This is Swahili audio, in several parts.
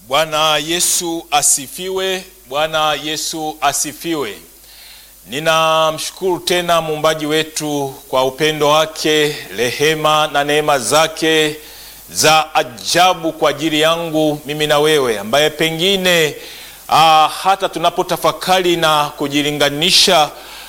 Bwana Yesu asifiwe. Bwana Yesu asifiwe. Ninamshukuru tena muumbaji wetu kwa upendo wake, rehema na neema zake za ajabu kwa ajili yangu mimi na wewe, ambaye pengine ah, hata tunapotafakari na kujilinganisha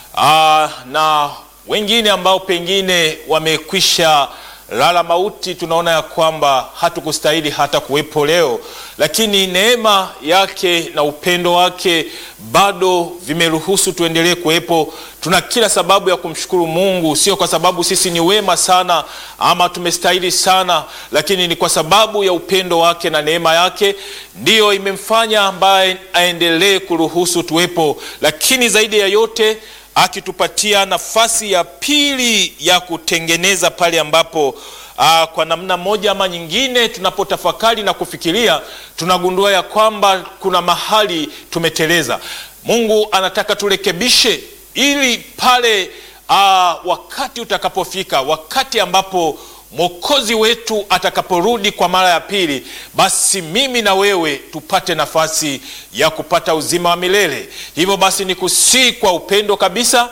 ah, na wengine ambao pengine wamekwisha lala mauti, tunaona ya kwamba hatukustahili hata kuwepo leo, lakini neema yake na upendo wake bado vimeruhusu tuendelee kuwepo. Tuna kila sababu ya kumshukuru Mungu, sio kwa sababu sisi ni wema sana ama tumestahili sana, lakini ni kwa sababu ya upendo wake na neema yake ndiyo imemfanya ambaye aendelee kuruhusu tuwepo, lakini zaidi ya yote akitupatia nafasi ya pili ya kutengeneza pale ambapo aa, kwa namna moja ama nyingine tunapotafakari na kufikiria tunagundua ya kwamba kuna mahali tumeteleza. Mungu anataka turekebishe ili pale aa, wakati utakapofika, wakati ambapo Mwokozi wetu atakaporudi kwa mara ya pili, basi mimi na wewe tupate nafasi ya kupata uzima wa milele. Hivyo basi nikusii kwa upendo kabisa,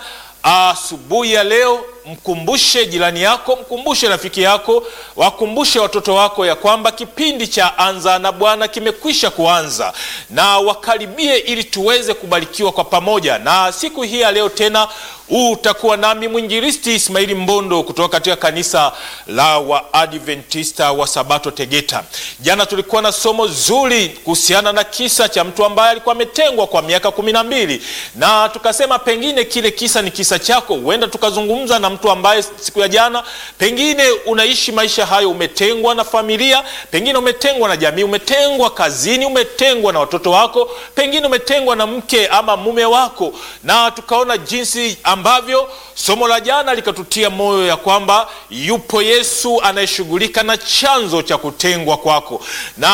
asubuhi ya leo mkumbushe jirani yako, mkumbushe rafiki yako, wakumbushe watoto wako ya kwamba kipindi cha Anza na Bwana kimekwisha kuanza, na wakaribie ili tuweze kubarikiwa kwa pamoja. Na siku hii ya leo tena utakuwa nami mwinjilisti Ismaili Mbondo kutoka katika kanisa la Waadventista wa Sabato Tegeta. Jana tulikuwa na somo zuri kuhusiana na kisa cha mtu ambaye alikuwa ametengwa kwa miaka kumi na mbili na tukasema pengine kile kisa ni kisa chako. Huenda tukazungumza na mtu ambaye siku ya jana pengine unaishi maisha hayo, umetengwa na familia, pengine umetengwa na jamii, umetengwa kazini, umetengwa na watoto wako, pengine umetengwa na mke ama mume wako, na tukaona jinsi ambavyo somo la jana likatutia moyo ya kwamba yupo Yesu anayeshughulika na chanzo cha kutengwa kwako,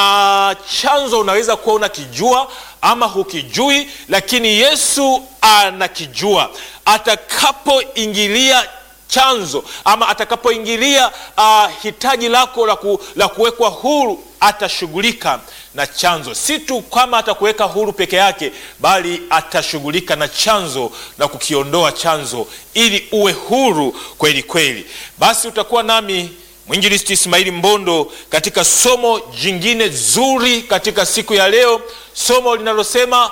na chanzo unaweza kuwa unakijua ama hukijui, lakini Yesu anakijua. Atakapoingilia chanzo ama atakapoingilia uh, hitaji lako la, ku, la kuwekwa huru, atashughulika na chanzo. Si tu kama atakuweka huru peke yake, bali atashughulika na chanzo na kukiondoa chanzo ili uwe huru kweli kweli. Basi utakuwa nami mwinjilisti Ismaili Mbondo katika somo jingine zuri katika siku ya leo, somo linalosema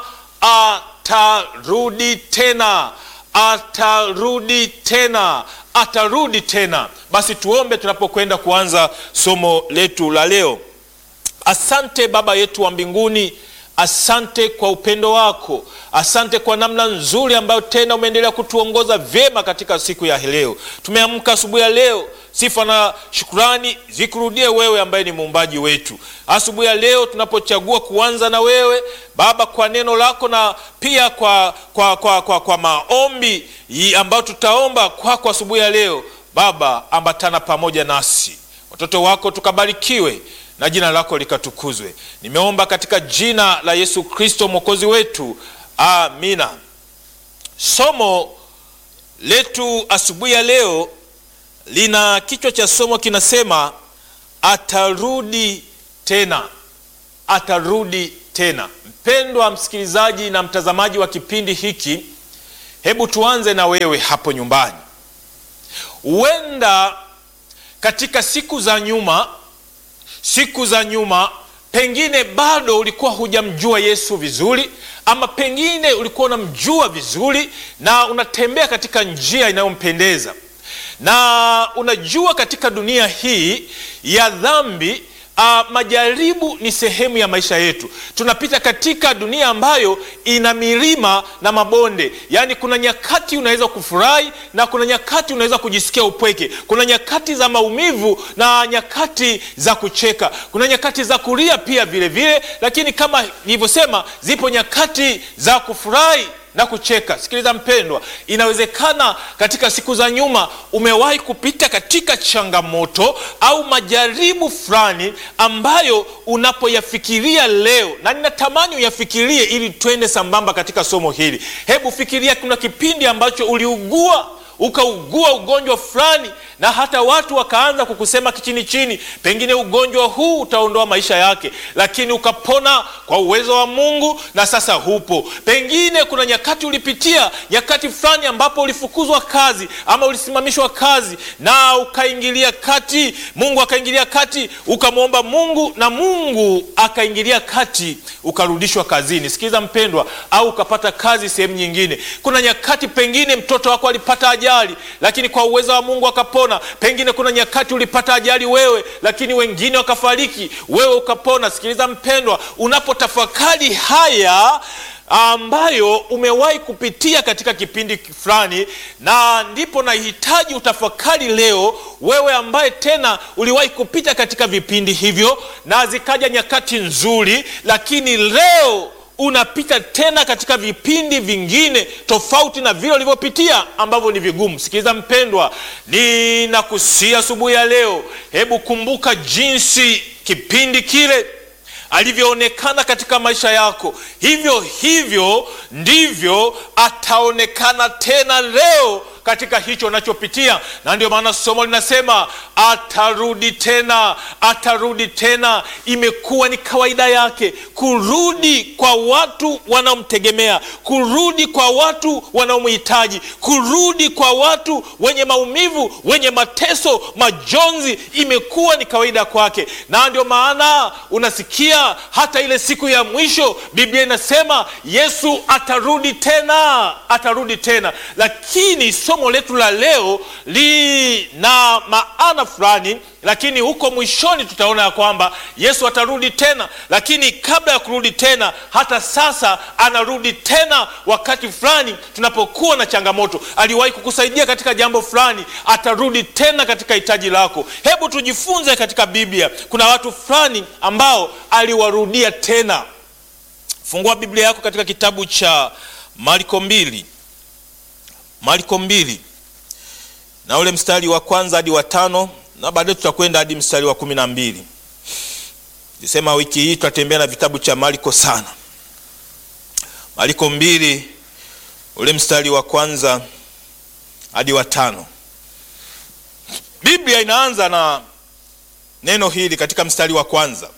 atarudi tena atarudi tena, atarudi tena. Basi tuombe tunapokwenda kuanza somo letu la leo. Asante Baba yetu wa mbinguni, asante kwa upendo wako, asante kwa namna nzuri ambayo tena umeendelea kutuongoza vyema katika siku ya leo. Tumeamka asubuhi ya leo, sifa na shukurani zikurudie wewe ambaye ni muumbaji wetu. Asubuhi ya leo tunapochagua kuanza na wewe Baba, kwa neno lako na pia kwa, kwa, kwa, kwa, kwa maombi ambayo tutaomba kwako kwa asubuhi ya leo Baba, ambatana pamoja nasi, watoto wako tukabarikiwe na jina lako likatukuzwe. Nimeomba katika jina la Yesu Kristo mwokozi wetu, amina. Somo letu asubuhi ya leo lina kichwa cha somo kinasema atarudi tena, atarudi tena. Mpendwa msikilizaji na mtazamaji wa kipindi hiki, hebu tuanze na wewe hapo nyumbani. Huenda katika siku za nyuma siku za nyuma pengine bado ulikuwa hujamjua Yesu vizuri, ama pengine ulikuwa unamjua vizuri na unatembea katika njia inayompendeza, na unajua katika dunia hii ya dhambi Uh, majaribu ni sehemu ya maisha yetu. Tunapita katika dunia ambayo ina milima na mabonde, yaani kuna nyakati unaweza kufurahi na kuna nyakati unaweza kujisikia upweke. Kuna nyakati za maumivu na nyakati za kucheka, kuna nyakati za kulia pia vile vile, lakini kama nilivyosema, zipo nyakati za kufurahi na kucheka. Sikiliza mpendwa, inawezekana katika siku za nyuma umewahi kupita katika changamoto au majaribu fulani ambayo unapoyafikiria leo, na ninatamani uyafikirie ili twende sambamba katika somo hili. Hebu fikiria, kuna kipindi ambacho uliugua ukaugua ugonjwa fulani na hata watu wakaanza kukusema kichini chini, pengine ugonjwa huu utaondoa maisha yake, lakini ukapona kwa uwezo wa Mungu na sasa hupo. Pengine kuna nyakati ulipitia nyakati fulani ambapo ulifukuzwa kazi ama ulisimamishwa kazi na ukaingilia kati, Mungu akaingilia kati, ukamwomba Mungu na Mungu akaingilia kati, ukarudishwa kazini. Sikiliza mpendwa, au ukapata kazi sehemu nyingine. Kuna nyakati pengine mtoto wako alipata ajali, lakini kwa uwezo wa Mungu akapona. Pengine kuna nyakati ulipata ajali wewe, lakini wengine wakafariki, wewe ukapona. Sikiliza mpendwa, unapotafakari haya ambayo umewahi kupitia katika kipindi fulani, na ndipo nahitaji utafakari leo, wewe ambaye tena uliwahi kupita katika vipindi hivyo na zikaja nyakati nzuri, lakini leo unapita tena katika vipindi vingine tofauti na vile ulivyopitia ambavyo ni vigumu. Sikiliza mpendwa, ninakusia asubuhi ya leo, hebu kumbuka jinsi kipindi kile alivyoonekana katika maisha yako, hivyo hivyo ndivyo ataonekana tena leo katika hicho unachopitia, na ndio maana somo linasema atarudi tena, atarudi tena. Imekuwa ni kawaida yake kurudi kwa watu wanaomtegemea, kurudi kwa watu wanaomhitaji, kurudi kwa watu wenye maumivu, wenye mateso, majonzi. Imekuwa ni kawaida kwake, na ndio maana unasikia hata ile siku ya mwisho Biblia inasema Yesu atarudi tena, atarudi tena. Lakini somo letu la leo lina maana fulani, lakini huko mwishoni tutaona ya kwamba Yesu atarudi tena, lakini kabla ya kurudi tena, hata sasa anarudi tena. Wakati fulani tunapokuwa na changamoto, aliwahi kukusaidia katika jambo fulani, atarudi tena katika hitaji lako. Hebu tujifunze katika Biblia, kuna watu fulani ambao aliwarudia tena. Fungua Biblia yako katika kitabu cha Marko mbili Marko mbili na ule mstari wa kwanza hadi wa tano na baadaye tutakwenda hadi mstari wa kumi na mbili. Nilisema wiki hii tutatembea na vitabu cha Marko sana. Marko mbili ule mstari wa kwanza hadi wa tano. Biblia inaanza na neno hili katika mstari wa kwanza,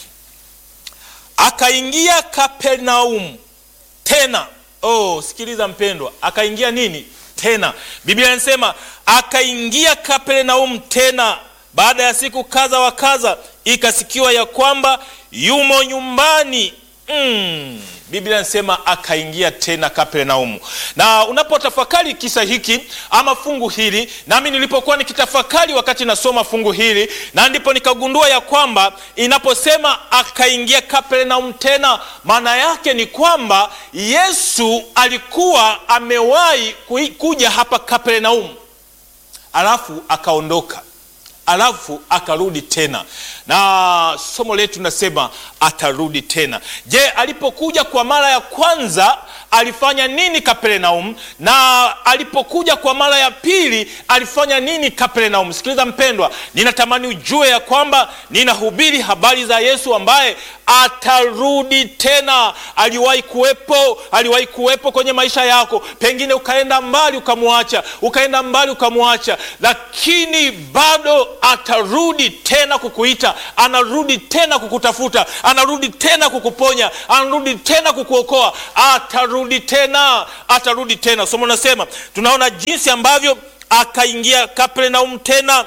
akaingia Kapernaumu tena. Oh, sikiliza mpendwa, akaingia nini tena? Biblia inasema akaingia Kapernaumu tena, baada ya siku kadha wa kadha, ikasikiwa ya kwamba yumo nyumbani. Mm. Biblia inasema akaingia tena Kapernaumu. Na unapotafakari kisa hiki ama fungu hili, nami nilipokuwa nikitafakari wakati nasoma fungu hili, na ndipo nikagundua ya kwamba inaposema akaingia Kapernaumu tena, maana yake ni kwamba Yesu alikuwa amewahi kuja hapa Kapernaumu, alafu akaondoka alafu akarudi tena, na somo letu linasema atarudi tena. Je, alipokuja kwa mara ya kwanza alifanya nini Kapernaum? Na alipokuja kwa mara ya pili alifanya nini Kapernaum? Sikiliza mpendwa, ninatamani ujue ya kwamba ninahubiri habari za Yesu ambaye atarudi tena. Aliwahi kuwepo, aliwahi kuwepo kwenye maisha yako, pengine ukaenda mbali ukamwacha, ukaenda mbali ukamwacha, lakini bado atarudi tena kukuita, anarudi tena kukutafuta, anarudi tena kukuponya, anarudi tena kukuokoa, atarudi tena, atarudi tena. Somo nasema tunaona jinsi ambavyo akaingia Kapernaum tena,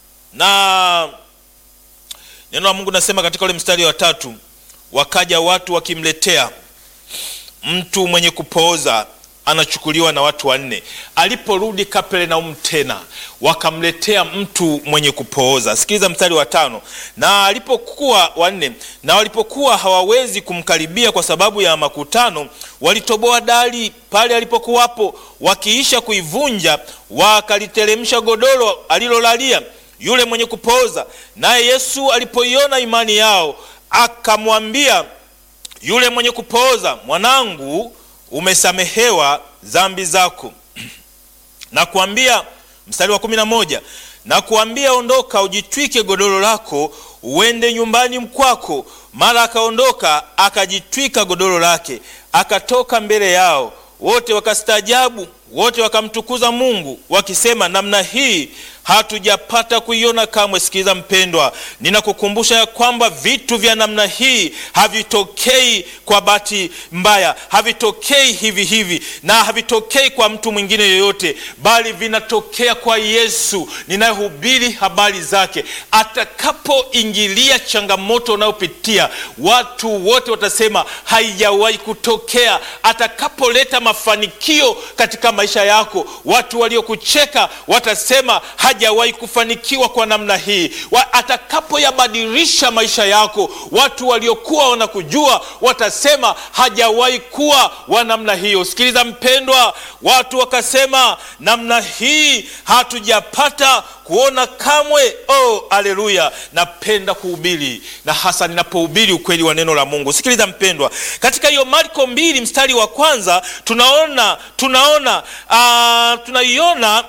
na neno la Mungu nasema katika ule mstari wa tatu, wakaja watu wakimletea mtu mwenye kupooza anachukuliwa na watu wanne. Aliporudi Kapernaum tena, wakamletea mtu mwenye kupooza. Sikiliza mstari wa tano. Na alipokuwa wanne, na walipokuwa hawawezi kumkaribia kwa sababu ya makutano, walitoboa dari pale alipokuwapo, wakiisha kuivunja, wakaliteremsha godoro alilolalia yule mwenye kupooza. Naye Yesu alipoiona imani yao, akamwambia yule mwenye kupooza, mwanangu umesamehewa dhambi zako. na kuambia, mstari wa kumi na moja, na kuambia ondoka, ujitwike godoro lako uende nyumbani mkwako. Mara akaondoka akajitwika godoro lake, akatoka mbele yao. Wote wakastaajabu, wote wakamtukuza Mungu wakisema, namna hii hatujapata kuiona kamwe. Sikiliza mpendwa, ninakukumbusha ya kwamba vitu vya namna hii havitokei kwa bahati mbaya, havitokei hivi hivi, na havitokei kwa mtu mwingine yoyote, bali vinatokea kwa Yesu ninayehubiri habari zake. Atakapoingilia changamoto unayopitia, watu wote watasema haijawahi kutokea. Atakapoleta mafanikio katika maisha yako, watu waliokucheka watasema hajawahi kufanikiwa kwa namna hii. Atakapoyabadilisha maisha yako, watu waliokuwa wanakujua watasema hajawahi kuwa wa namna hiyo. Sikiliza mpendwa, watu wakasema namna hii hatujapata kuona kamwe. Oh, aleluya! Napenda kuhubiri na hasa ninapohubiri ukweli wa neno la Mungu. Sikiliza mpendwa, katika hiyo Marko mbili mstari wa kwanza tunaona tunaona uh, tunaiona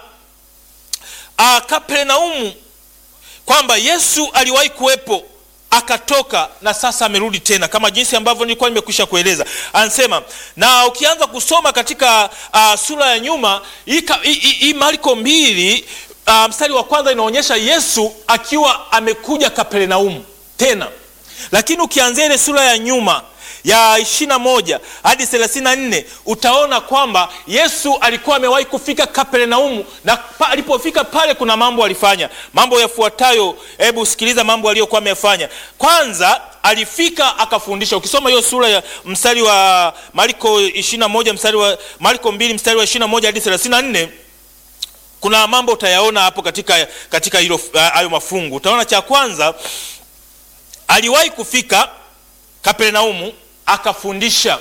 uh, Kapernaumu kwamba Yesu aliwahi kuwepo akatoka na sasa amerudi tena, kama jinsi ambavyo nilikuwa nimekwisha kueleza. Anasema na ukianza kusoma katika uh, sura ya nyuma hii Marko mbili uh, mstari wa kwanza inaonyesha Yesu akiwa amekuja Kapernaumu tena, lakini ukianzia ile sura ya nyuma ya ishirini na moja hadi thelathini na nne utaona kwamba Yesu alikuwa amewahi kufika Kapernaumu, na pa, alipofika pale kuna mambo alifanya, mambo yafuatayo. Hebu sikiliza mambo aliyokuwa amefanya. Kwanza alifika akafundisha. Ukisoma hiyo sura ya mstari wa Marko ishirini na moja mstari wa Marko mbili mstari wa ishirini na moja hadi thelathini na nne kuna mambo utayaona hapo katika katika hilo hayo mafungu. Utaona cha kwanza aliwahi kufika Kapernaumu akafundisha.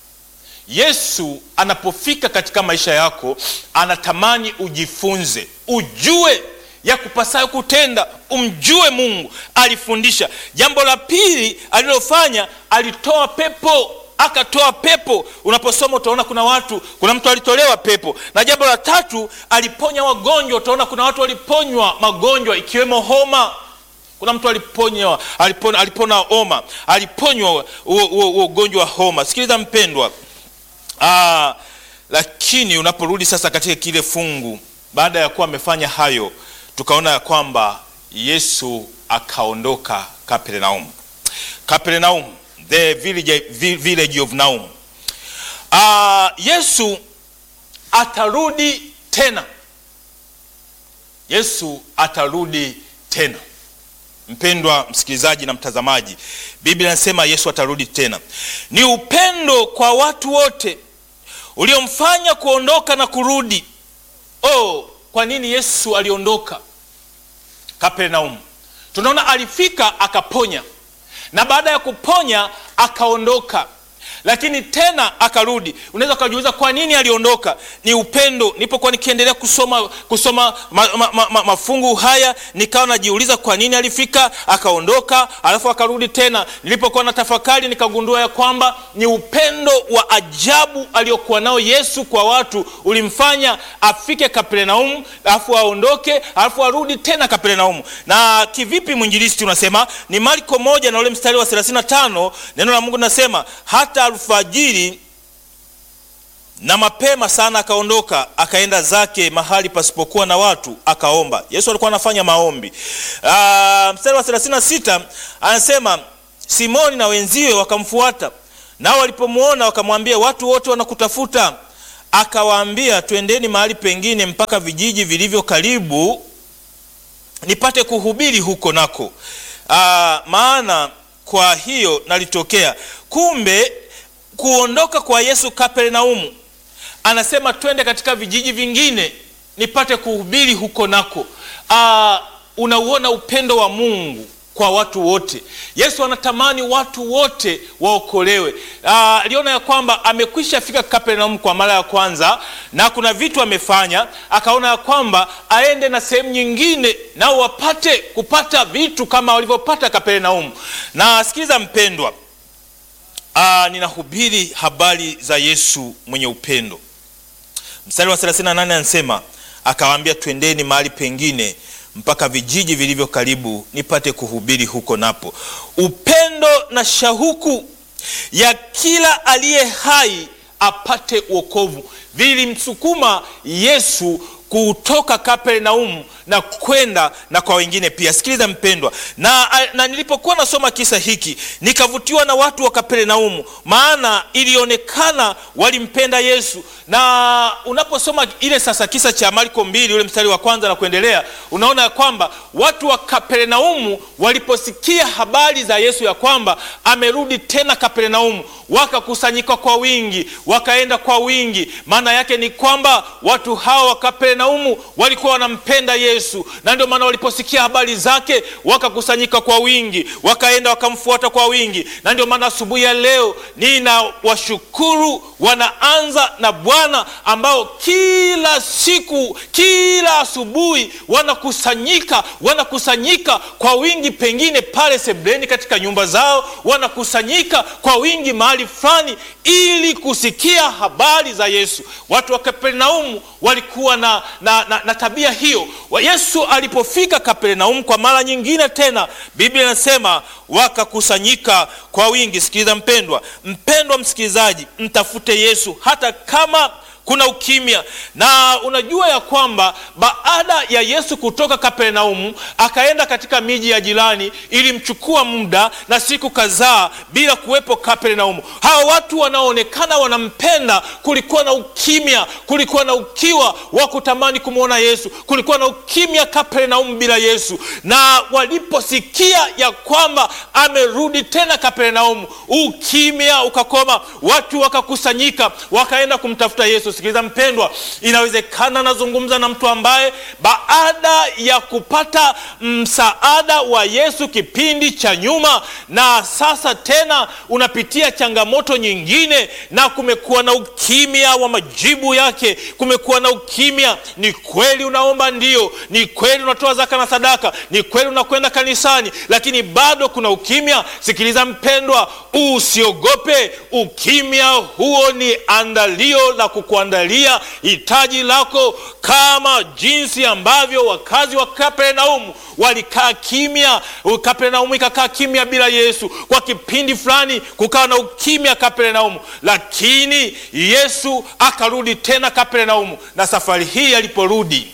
Yesu anapofika katika maisha yako, anatamani ujifunze, ujue ya kupasayo kutenda, umjue Mungu. Alifundisha. Jambo la pili alilofanya, alitoa pepo akatoa pepo. Unaposoma utaona kuna watu, kuna mtu alitolewa pepo. Na jambo la tatu, aliponya wagonjwa. Utaona kuna watu waliponywa magonjwa ikiwemo homa kuna mtu aliponywa alipona, alipona homa aliponywa ugonjwa wa homa. Sikiliza mpendwa, aa, lakini unaporudi sasa katika kile fungu, baada ya kuwa amefanya hayo, tukaona ya kwamba Yesu akaondoka Kapernaum. Kapernaum, the village, village of Naum. Aa, Yesu atarudi tena. Yesu atarudi tena. Mpendwa msikilizaji na mtazamaji, Biblia inasema Yesu atarudi tena. Ni upendo kwa watu wote uliomfanya kuondoka na kurudi. Oh, kwa nini Yesu aliondoka Kapernaum? Tunaona alifika akaponya, na baada ya kuponya akaondoka, lakini tena akarudi. Unaweza ukajiuliza kwa nini aliondoka? Ni upendo. Nilipokuwa nikiendelea kusoma kusoma ma, ma, ma, ma, mafungu haya nikawa najiuliza kwa nini alifika akaondoka, alafu akarudi tena. Nilipokuwa na tafakari nikagundua ya kwamba ni upendo wa ajabu aliokuwa nao Yesu kwa watu ulimfanya afike Kapernaum, alafu aondoke, alafu arudi tena Kapernaum. Na kivipi mwinjilisti unasema? Ni Marko moja na ule mstari wa 35 neno la Mungu linasema hata alfajiri na mapema sana akaondoka akaenda zake mahali pasipokuwa na watu akaomba. Yesu alikuwa anafanya maombi. Aa, mstari wa 36 anasema Simoni na wenziwe wakamfuata, nao walipomwona wakamwambia, watu wote wanakutafuta. Akawaambia, twendeni mahali pengine mpaka vijiji vilivyo karibu, nipate kuhubiri huko nako. Aa, maana kwa hiyo nalitokea. Kumbe kuondoka kwa Yesu Kapernaumu, anasema twende katika vijiji vingine nipate kuhubiri huko nako. Aa, unauona upendo wa Mungu kwa watu wote. Yesu anatamani watu wote waokolewe. Aliona ya kwamba amekwisha fika Kapernaumu kwa mara ya kwanza na kuna vitu amefanya, akaona ya kwamba aende na sehemu nyingine nao wapate kupata vitu kama walivyopata Kapernaumu. Na sikiliza mpendwa, Aa, ninahubiri habari za Yesu mwenye upendo. Mstari wa 38 anasema akawaambia, twendeni mahali pengine mpaka vijiji vilivyo karibu, nipate kuhubiri huko napo. Upendo na shauku ya kila aliye hai apate uokovu. Vilimsukuma Yesu kutoka Kapernaumu na kwenda na kwa wengine pia. Sikiliza mpendwa, na, na nilipokuwa nasoma kisa hiki nikavutiwa na watu wa Kapernaumu, maana ilionekana walimpenda Yesu. Na unaposoma ile sasa kisa cha Marko mbili ule mstari wa kwanza na kuendelea, unaona ya kwamba watu wa Kapernaumu waliposikia habari za Yesu ya kwamba amerudi tena Kapernaumu, wakakusanyika kwa wingi, wakaenda kwa wingi. Maana yake ni kwamba watu hawa wa Kapernaumu walikuwa wanampenda Yesu, na ndio maana waliposikia habari zake wakakusanyika kwa wingi, wakaenda wakamfuata kwa wingi. Na ndio maana asubuhi ya leo nina washukuru wanaanza na Bwana ambao kila siku, kila asubuhi wanakusanyika, wanakusanyika kwa wingi, pengine pale sebleni katika nyumba zao, wanakusanyika kwa wingi mahali fulani ili kusikia habari za Yesu. Watu wa Kapernaumu walikuwa na, na, na, na tabia hiyo. Yesu alipofika Kapernaumu kwa mara nyingine tena, Biblia inasema wakakusanyika kwa wingi. Sikiliza mpendwa, mpendwa msikilizaji, mtafute Yesu hata kama kuna ukimya. Na unajua ya kwamba baada ya Yesu kutoka Kapernaumu akaenda katika miji ya jirani, ilimchukua muda na siku kadhaa bila kuwepo Kapernaumu. Hawa watu wanaoonekana wanampenda, kulikuwa na ukimya, kulikuwa na ukiwa wa kutamani kumwona Yesu, kulikuwa na ukimya Kapernaumu bila Yesu. Na waliposikia ya kwamba amerudi tena Kapernaumu, ukimya ukakoma, watu wakakusanyika, wakaenda kumtafuta Yesu. Sikiliza mpendwa, inawezekana nazungumza na mtu ambaye baada ya kupata msaada wa Yesu kipindi cha nyuma, na sasa tena unapitia changamoto nyingine, na kumekuwa na ukimya wa majibu yake, kumekuwa na ukimya. Ni kweli unaomba, ndio, ni kweli unatoa zaka na sadaka, ni kweli unakwenda kanisani, lakini bado kuna ukimya. Sikiliza mpendwa, usiogope. Ukimya huo ni andalio la kukuandalia hitaji lako, kama jinsi ambavyo wakazi wa Kapernaumu walikaa kimya. Kapernaumu ikakaa kimya bila Yesu kwa kipindi fulani, kukawa na ukimya Kapernaumu, lakini Yesu akarudi tena Kapernaumu, na safari hii aliporudi,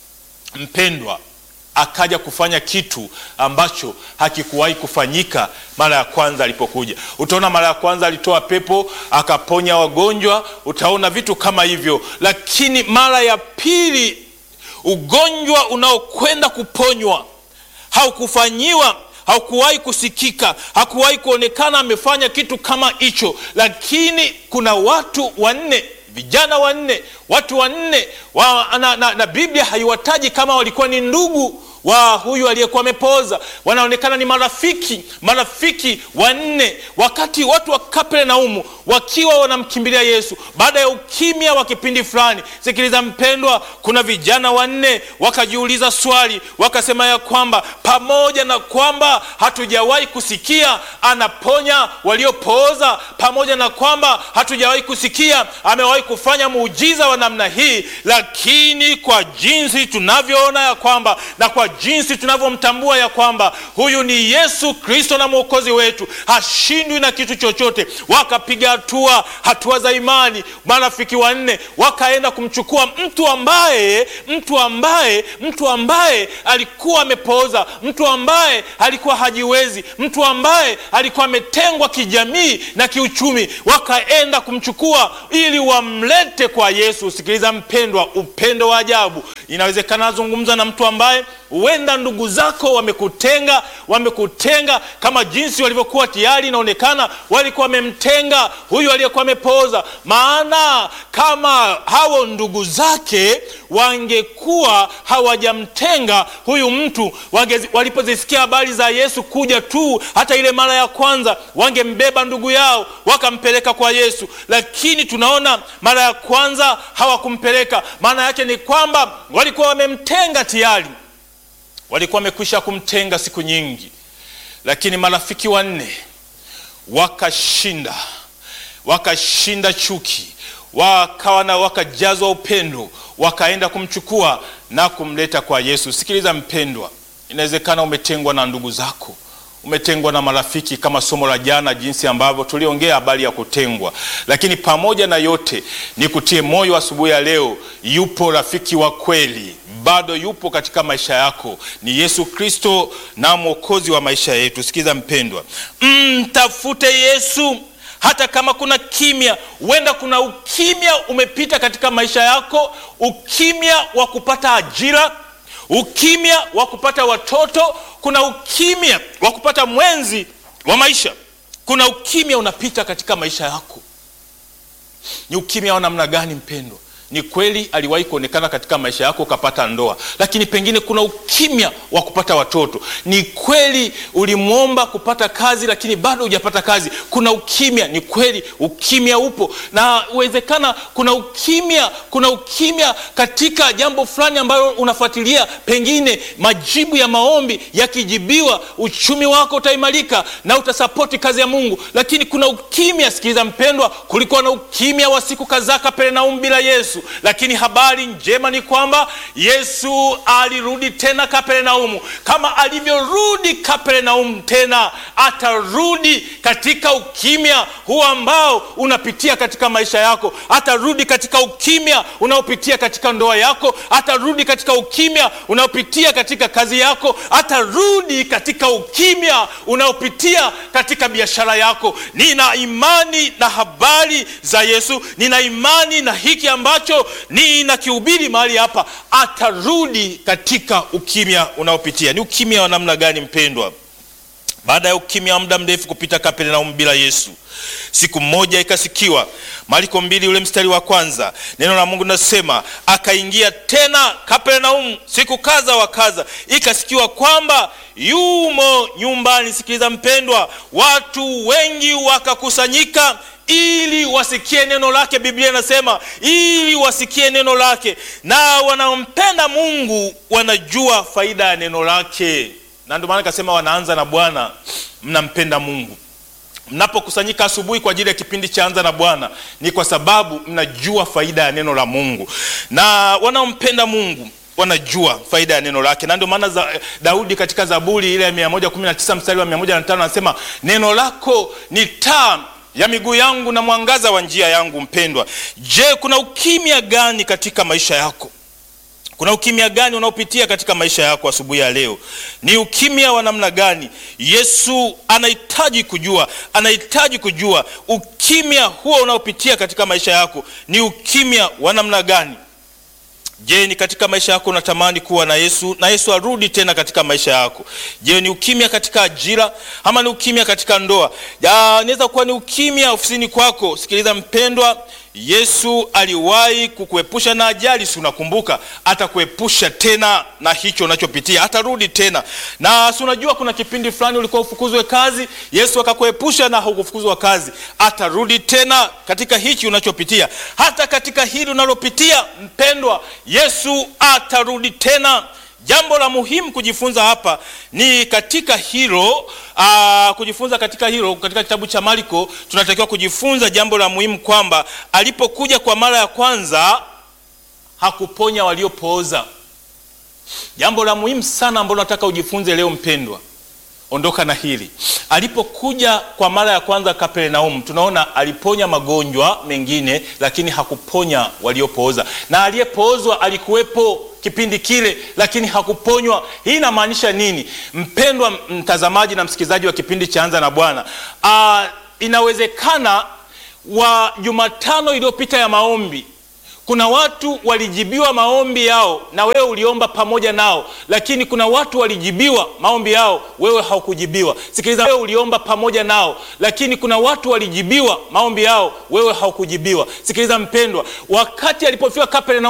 mpendwa akaja kufanya kitu ambacho hakikuwahi kufanyika mara ya kwanza alipokuja. Utaona mara ya kwanza alitoa pepo akaponya wagonjwa, utaona vitu kama hivyo, lakini mara ya pili ugonjwa unaokwenda kuponywa haukufanyiwa haukuwahi kusikika, hakuwahi kuonekana amefanya kitu kama hicho. Lakini kuna watu wanne vijana wanne, watu wanne wa, na, na, na Biblia haiwataji kama walikuwa ni ndugu wa huyu aliyekuwa amepooza, wanaonekana ni marafiki, marafiki wanne. Wakati watu wa Kapernaumu wakiwa wanamkimbilia Yesu baada ya ukimya wa kipindi fulani, sikiliza mpendwa, kuna vijana wanne wakajiuliza swali, wakasema ya kwamba pamoja na kwamba hatujawahi kusikia anaponya waliopooza, pamoja na kwamba hatujawahi kusikia amewahi kufanya muujiza wa namna hii, lakini kwa jinsi tunavyoona ya kwamba na kwa jinsi tunavyomtambua ya kwamba huyu ni Yesu Kristo na mwokozi wetu, hashindwi na kitu chochote. Wakapiga hatua, hatua za imani. Marafiki wanne wakaenda kumchukua mtu ambaye mtu ambaye mtu ambaye alikuwa amepooza, mtu ambaye alikuwa hajiwezi, mtu ambaye alikuwa ametengwa kijamii na kiuchumi, wakaenda kumchukua ili wamlete kwa Yesu. Sikiliza mpendwa, upendo wa ajabu. Inawezekana nazungumza na mtu ambaye huenda ndugu zako wamekutenga, wamekutenga kama jinsi walivyokuwa tayari inaonekana walikuwa wamemtenga huyu aliyekuwa amepooza. Maana kama hao ndugu zake wangekuwa hawajamtenga huyu mtu, walipozisikia habari za Yesu kuja tu, hata ile mara ya kwanza, wangembeba ndugu yao wakampeleka kwa Yesu, lakini tunaona mara ya kwanza hawakumpeleka. Maana yake ni kwamba walikuwa wamemtenga tayari walikuwa wamekwisha kumtenga siku nyingi, lakini marafiki wanne wakashinda, wakashinda chuki, wakawa na wakajazwa upendo, wakaenda kumchukua na kumleta kwa Yesu. Sikiliza mpendwa, inawezekana umetengwa na ndugu zako, umetengwa na marafiki, kama somo la jana, jinsi ambavyo tuliongea habari ya kutengwa. Lakini pamoja na yote, nikutie moyo asubuhi ya leo, yupo rafiki wa kweli, bado yupo katika maisha yako, ni Yesu Kristo na mwokozi wa maisha yetu. Sikiza mpendwa, mtafute Yesu hata kama kuna kimya, huenda kuna ukimya umepita katika maisha yako, ukimya wa kupata ajira ukimya wa kupata watoto, kuna ukimya wa kupata mwenzi wa maisha, kuna ukimya unapita katika maisha yako. Ni ukimya wa namna gani mpendwa? Ni kweli aliwahi kuonekana katika maisha yako ukapata ndoa, lakini pengine kuna ukimya wa kupata watoto. Ni kweli ulimwomba kupata kazi, lakini bado hujapata kazi. Kuna ukimya. Ni kweli ukimya upo, na uwezekana kuna ukimya, kuna ukimya katika jambo fulani ambalo unafuatilia, pengine majibu ya maombi yakijibiwa, uchumi wako utaimarika na utasapoti kazi ya Mungu, lakini kuna ukimya. Sikiliza mpendwa, kulikuwa na ukimya wa siku kadhaa Kapernaumu bila Yesu lakini habari njema ni kwamba Yesu alirudi tena Kapernaumu. Kama alivyorudi Kapernaumu, tena atarudi katika ukimya huu ambao unapitia katika maisha yako. Atarudi katika ukimya unaopitia katika ndoa yako. Atarudi katika ukimya unaopitia katika kazi yako. Atarudi katika ukimya unaopitia katika biashara yako. Nina imani na habari za Yesu, nina imani na hiki ambacho ninakihubiri mahali hapa, atarudi katika ukimya unaopitia. Ni ukimya wa namna gani mpendwa? Baada ya ukimya wa muda mrefu kupita Kapernaumu bila Yesu, siku moja ikasikiwa, Marko mbili ule mstari wa kwanza, neno la Mungu linasema akaingia tena Kapernaumu siku kadha wa kadha, ikasikiwa kwamba yumo nyumbani. Sikiliza mpendwa, watu wengi wakakusanyika ili wasikie neno lake. Biblia inasema ili wasikie neno lake, na wanaompenda Mungu wanajua faida ya neno lake, na ndio maana kasema wanaanza na Bwana. Mnampenda Mungu mnapokusanyika asubuhi kwa ajili ya kipindi cha Anza na Bwana, ni kwa sababu mnajua faida ya neno la Mungu, na wanaompenda Mungu wanajua faida ya neno lake, na ndio maana za, Daudi katika Zaburi ile ya 119 mstari wa 105 anasema neno lako ni taa ya miguu yangu na mwangaza wa njia yangu. Mpendwa, je, kuna ukimya gani katika maisha yako? Kuna ukimya gani unaopitia katika maisha yako asubuhi ya leo? Ni ukimya wa namna gani? Yesu anahitaji kujua, anahitaji kujua ukimya huo unaopitia katika maisha yako ni ukimya wa namna gani? Je, ni katika maisha yako unatamani kuwa na Yesu na Yesu arudi tena katika maisha yako? Je, ni ukimya katika ajira ama ni ukimya katika ndoa? Inaweza kuwa ni ukimya ofisini kwako. Sikiliza mpendwa, Yesu aliwahi kukuepusha na ajali, si unakumbuka? Atakuepusha tena na hicho unachopitia, atarudi tena. Na si unajua kuna kipindi fulani ulikuwa ufukuzwe kazi, Yesu akakuepusha na hukufukuzwa kazi, atarudi tena katika hichi unachopitia. Hata katika hili unalopitia mpendwa, Yesu atarudi tena. Jambo la muhimu kujifunza hapa ni katika hilo aa, kujifunza katika hilo, katika kitabu cha Marko tunatakiwa kujifunza jambo la muhimu kwamba alipokuja kwa mara ya kwanza hakuponya waliopooza. Jambo la muhimu sana ambalo nataka ujifunze leo mpendwa, ondoka na hili. Alipokuja kwa mara ya kwanza Kapernaumu, tunaona aliponya magonjwa mengine, lakini hakuponya waliopooza, na aliyepoozwa alikuwepo kipindi kile lakini hakuponywa. Hii inamaanisha nini, mpendwa mtazamaji na msikilizaji wa kipindi cha Anza na Bwana? Uh, inawezekana wa Jumatano iliyopita ya maombi kuna watu walijibiwa maombi yao na wewe uliomba pamoja nao, lakini kuna watu walijibiwa maombi yao, wewe haukujibiwa. Sikiliza, wewe uliomba pamoja nao, lakini kuna watu walijibiwa maombi yao, wewe haukujibiwa. Sikiliza mpendwa, wakati alipofika Kapernaumu